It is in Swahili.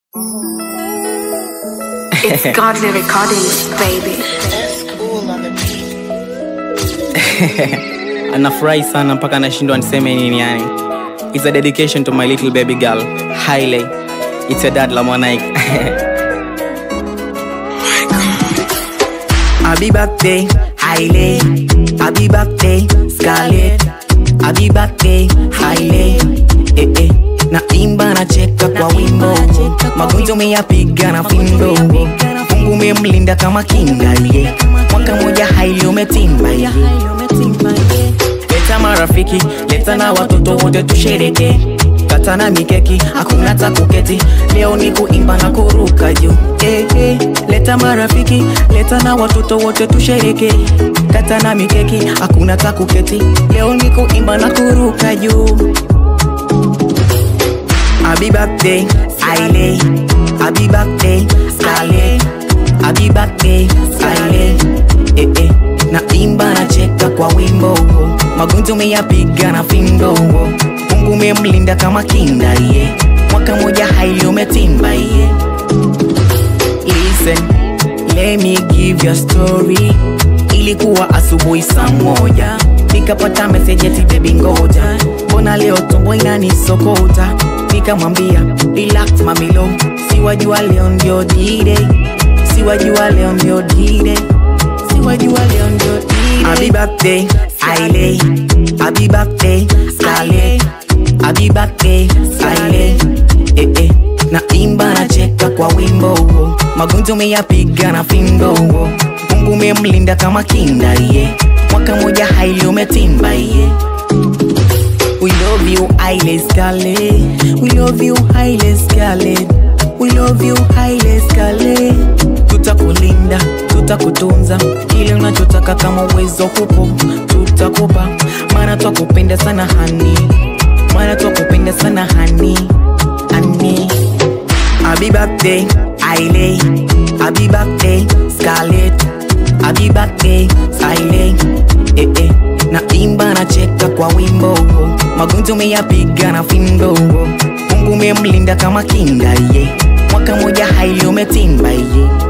It's Godly Recordings, baby. anafurahi sana mpaka anashindwa niseme nini yani It's a dedication to my little baby girl Hailey It's your dad Lamonaik Happy birthday Hailey Happy birthday Scarlett Happy birthday Hailey eh, eh. na imba na cheka kwa wimbo magonjwa umeyapiga na findo mungu umemlinda kama kinga ye mwaka moja haili umetimba ye leta marafiki leta na watoto wote tushereke kata na mikeki hakuna takuketi leo ni kuimba na kuruka juu eh, eh. leta marafiki leta na watoto wote tushereke kata na mikeki hakuna takuketi leo ni kuimba na kuruka juu Happy birthday, Aile. Happy birthday, Scarlett. Happy birthday, Aile. Eh, eh. Na imba na cheka kwa wimbo magonjwa umeyapiga na findo mungu umemlinda kama kinda ye mwaka moja haili umetimba ye Listen, let me give you a story ilikuwa asubuhi saa moja nikapata message eti baby ngoja mbona leo tumbo inanisokota nikamwambia relax mamilo siwajua leo ndio d-day siwajua leo ndio d-day siwajua leo ndio d-day Happy birthday Aile Happy birthday Scarlett Happy birthday Aile eh, eh. na imba na cheka kwa wimbo magonjwa umeyapiga na findo mungu umemlinda kama kinda ye mwaka moja haili umetimba ye We love you, Haile Scarlett. We love you, Haile Scarlett. We love you, Haile Scarlett. Tutakulinda, tutakutunza, kile unachotaka kama uwezo kupo, tutakupa, maana twakupenda sana hani, maana twakupenda sana hani, hani. Happy birthday, Haile. Happy birthday, Scarlett. Happy birthday, Haile. Eh, eh. Na imba na cheka kwa wimbo magonjwa umeyapiga na findo mungu umemlinda kama kinga ye mwaka moja haili umetimba ye